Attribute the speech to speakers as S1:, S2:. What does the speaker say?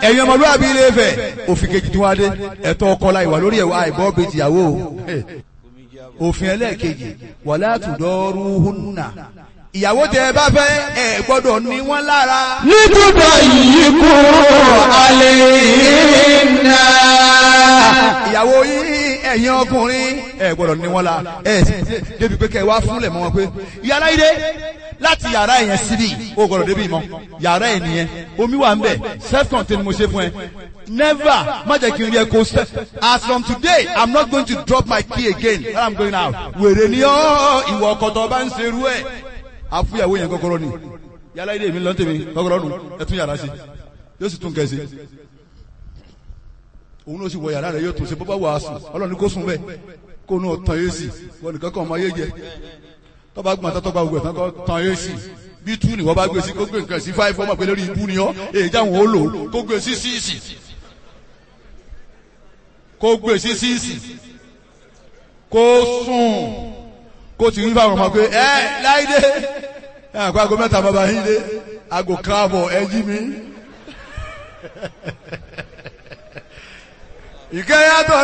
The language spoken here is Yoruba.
S1: ẹ̀yin ọmọlúwàbí ilé Ifẹ̀ òfin kejì tí wọ́n á dé ẹ̀tọ́ ọkọ la ìwà lórí ẹ̀wà àìbọ́ bíi tìyàwó o òfin ẹlẹ́ẹ̀kejì wàlá àtúndọ́rú húnnà ìyàwó tẹ ẹ bá fẹ́ ẹ gbọ́dọ̀ ní wọ́n lára.
S2: Nítúbọ̀ yìí kú alẹ́ iná.
S1: ìyàwó yìí ẹ̀yin ọkùnrin ẹ gbọ́dọ̀ ní wọ́n la ẹ sì débi pé kẹ́ ẹ wá fúnlẹ̀ mọ́ wọn pé yàrá yìí dé láti yàrá yẹn síbi o gbọ́dọ̀ débi mọ́ yàrá yẹn nìyẹn omi wà ń bẹ̀ self contained mo ṣe fún ẹ never má jẹ́ kí n rí ẹ kó sẹ́ as from today i'm not going to drop my key again when i'm going out wèrè ni ọ́ ìwọ ọkọ̀tọ̀ bá ń ṣerú ẹ̀ àfúyàwó yẹn kọ́kọ́rọ́ ni yàrá ilé mi lọ́ntẹ̀mí kọ́kọ́rọ́ nù ẹ tún yàrá sí yóò sì tún kẹ́sì òun ló sì wọ yàrá rẹ yóò tún ṣe bọ́bá wàásù ọlọ́run ní kó sùn bẹ́ẹ̀ kó nù tán yé sí wọn nìkan kan ọmọ ayé jẹ tọ́ba gbọ́n tó tọ́ba gbogbo ẹ̀ tán kọ́ tán yé sí bí tú ni wọ́n bá gbé sí kó gbé nǹkan sí fáìfọ́ ọmọ pé lórí ibú ni ọ́ èyí jáwọn ó lò ó kó gbé sí síìsì kó gbé sí síìsì kó sùn kó ti rí fáwọn ọmọ pé ẹ láìdé ẹ àpá aago mẹ́ta bàbá yín dé aago káàbọ̀ ẹ jí mi. ìkẹyàtọ̀